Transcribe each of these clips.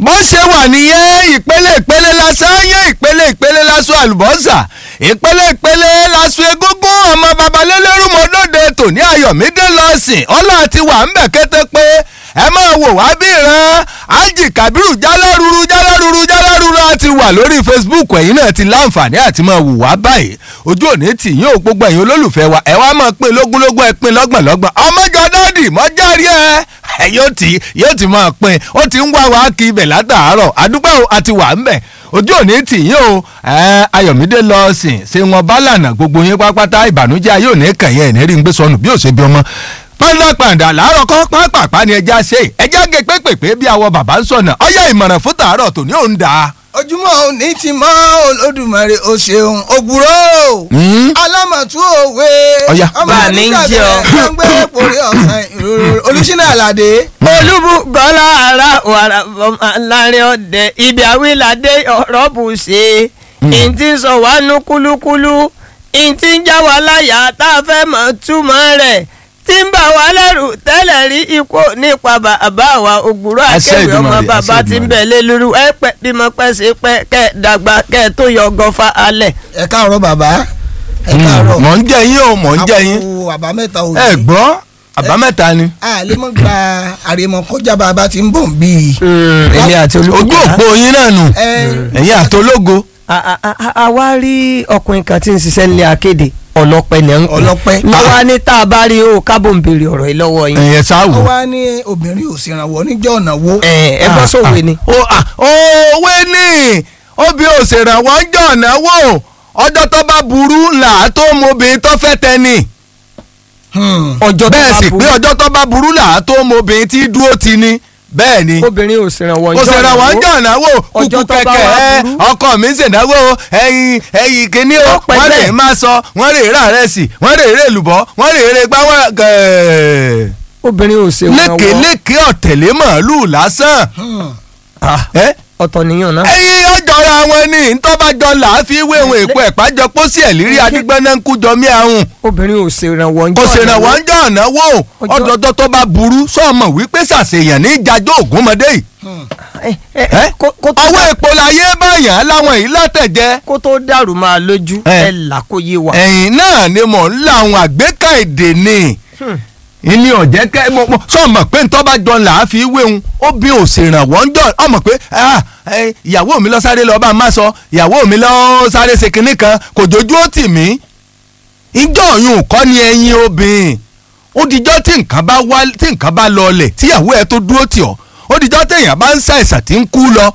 bó ṣe wà nìyẹn ìpele ìpele lásán yẹn ìpele ìpele lásán àlùbọ́sà ìpele ìpele lásán egúngún ọmọ babalélérú mọ́lódé tòní ayọ̀mídé lọ́sìn ọlá ti wà ń bẹ̀ kété pé ẹ máa wò wá bí ìran ájì kábírù jálárúurú jálárúurú jálárúurú á ti wà lórí facebook ẹ̀yin náà ti láǹfààní àti máa wò wá báyìí ojú òní tì yín ò gbogbo ẹ̀yin olólùfẹ́ wa ẹ wá máa pín lógúnlógún ẹ pín lọ́gbọ̀nlọ́gbọ̀n ọmọjọ dáàdì mọ́járí ẹ ẹ yóò ti yóò ti máa pín ó ti ń wá wá kí ibẹ̀ látàárọ̀ àdúgbò àti wà ń bẹ̀ ojú òní tì yín o ayọ̀mídé lọ sìn ṣé wọn bá lànà gbogbo yín pápátá ìbànújẹ́ ayé òní kàn yẹn ẹ̀ ní rí ń gbé sọnù bí ò ṣe bí ọmọ pàǹdàpàǹdà làárọ̀ kọ́ pápápá ni ẹja ṣe ẹja gé pépèpé bí àwọn bàbá ń sọ̀nà ọyá ìmọ̀ràn fún tàárọ̀ tòní òun dà á. ojúmọ́ òní ti mọ́ olódùmarè o ṣeun ògbúrò alámọ̀tú òwe Ọya. Bá mi ń jẹ́ ọ. gbẹ́ngbẹ́ porí ọ̀sán ìrorò olùsínà àlàdé. olúbùkọ́lá ara wàrà bọ́mà láàrin ọ̀dẹ ibi àwílàdé ọ̀rọ̀ bù ṣe ìntì sọ wá nú kúlúkúlú ìntì ń já wa láyà tá a fẹ́ mọ̀ túmọ̀ rẹ̀ tí ń bà wá lẹ́rù tẹ́lẹ̀ rí ikú nípa bàbá wa ògbúrò Àṣẹ akéwì ọmọ Èdùmàrè, bàbá àṣẹ tí ń Èdùmàrè. bẹ̀ lé lóru ẹ pẹ́ bímọ pẹ́ sí pẹ́ kẹ́ ẹ dàgbà kẹ́ ẹ tó yọ gọfà alẹ̀. ẹ káàárọ̀ bàbá ẹ káàárọ̀ mọ̀ ń jẹ́ yín o mọ̀ ń jẹ́ yín àpò àbámẹ́ta òní. ẹ gbọ́ àbámẹ́ta ni a lè mọ̀ gba àrèmọ kọjá bàbá tí ń bọ̀ bí i. èmi àti ojú olúbùkọ́lá. òpó yín náà nù ẹ ẹ̀yin àtológo a a- a- a wá rí ọkùnrin kan tí ń ṣiṣẹ́ nílé akéde ọlọ́pẹ ní à ń pè Ọlọ́pẹ. lọ́wọ́ ní tá a bá rí o kábò ń béèrè ọ̀rọ̀ yìí lọ́wọ́ yín ẹ̀yẹ ó sáwò. wá ní obìnrin ò ṣèrànwọ́ níjọ́ ọ̀nà wo. ẹ ẹ bọ́ sówe ni. ó à, òwe ní obì òṣèrànwọ́ ń jọ̀ náwó ọjọ́ tó bá burú là á tó mọ obìnrin tó fẹ́ tẹ́ni. Hmm. ọjọ́ tó bẹ́ẹ̀ bá sì burú. pé ọjọ́ tó bá burú là á tó mọ obìnrin tí dúró ti ni bẹ́ẹ̀ ni. obìnrin ò ṣèrànwọ́ kò ṣèrànwọ́ ń jọ̀ náwó Ọjọ́ kúkú tó bá kẹ̀kẹ́ wá ẹ burú. ọkọ mi ṣènáwó ẹyin ẹyin kìíní o Ó pẹ́ wọ́n lè bẹ́ẹ̀. má sọ wọ́n lè rà rẹ̀ sí wọ́n lè rè lùbọ́ wọ́n lè rè gbá wọ́n gẹ̀ẹ́ obìnrin ò ṣèrànwọ́ lékeleke ọ̀tẹ̀lé màálù lásán. Hmm. Ah, ẹ ọ̀tọ̀ nìyàn náà. ẹyin ọjọ́ra wọn ni ntọ́bàjọ́ là á fi wéwọ̀n èpo ẹ̀pájọ pósí ẹ̀ lírí adigbọ́nà ń kújọ mí àrùn obìnrin ò ṣèrànwọ́ kò ṣèrànwọ́ ń jọ ọ̀nàwó Ọjọ́- ọdọọdọ tó bá burú sọ́ọ̀mọ̀ wípé ṣàṣeyàn ní ìjàjọ́ ògúnmọdé yìí Ẹ́? ọwọ́ èpo láyé báyàn láwọn yìí látẹ̀jẹ́ kó tó dàrú máa lójú Ẹ. ẹ là kó yé wa. ẹ̀yìn náà ni mò ń la àwọn àgbékà èdè ni Hmm. ìní ọ̀jẹ́ kẹ́ mo mo sọ́ọ̀mọ̀ pé ntọ́bàjọ́ là á fi wéhun ó bí òṣèrànwọ́ ń jọ ọmọ pé ah, ẹ, ìyàwó mi lọ sáré lọ bá a má sọ ìyàwó mi lọ sáré ṣe kinní kan kò jójú ó tì mí ìjọ òyìn kọ́ ni ẹyin obìnrin ó dijọ́ tí nǹkan bá wá tí nǹkan bá lọlẹ̀ tíyàwó ẹ tó dúró tì ọ́ ó dijọ́ téèyàn bá ń ṣàìsàn tí ń kú lọ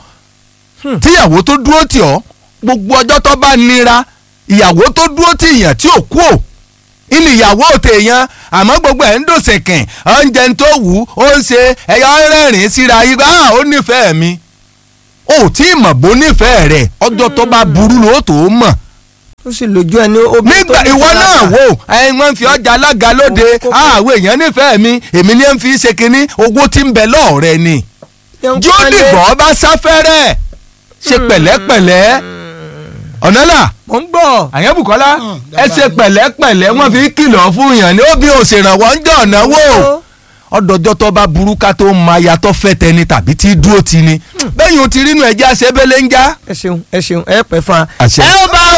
tíyàwó tó dúró tì ọ́ gbogbo ọjọ́ tó bá nira ìyàwó tó dúró tì yàn tí ò kú ò ilé ìyàwó tèèyàn àmọ́ gbogbo ẹ̀ ń dòṣèkìn oúnjẹ tó wù ú ó ń ṣe ẹ̀yà rẹ́rìn síra yìí ah ó nífẹ̀ẹ́ mi ó tí ì mọ̀ bó nífẹ̀ẹ́ rẹ̀ ọjọ́ tó bá burú ló tó mọ̀ ó sì lójú ẹni obìnrin tó nígbà ní ìwọ náà fúláṣà. wò ẹyin wọn fi ọjà alága lóde Kókó. àwọn èèyàn nífẹ̀ẹ́ mi èmi ní ń fi ṣe kínní owó tí ń bẹ lọ́ọ̀rẹ́ ni Yẹn jó pẹ́lẹ́. dìgbọ́ bá sáfẹ́rẹ́ ṣe pẹ̀lẹ́pẹ̀lẹ́ ọ̀nàlà mo ń gbọ́. àyẹ̀bùkọ́lá Hmm, ẹ ṣe pẹ̀lẹ́pẹ̀lẹ́ wọ́n fi kìlọ̀ fún yàn ní ó bí òṣèrànwọ́ ń jọ̀ náwó ọdọjọ́ tó bá burú ká tó máa yàtọ̀ fẹ́ tẹni tàbí tí dúró ti ni bẹ́yìn o ti rínú ẹ̀jẹ̀ àṣebélé ń já. ẹ ṣeun ẹ ṣeun ẹ pẹ́ fún wa. Àṣẹ. ẹ ó bá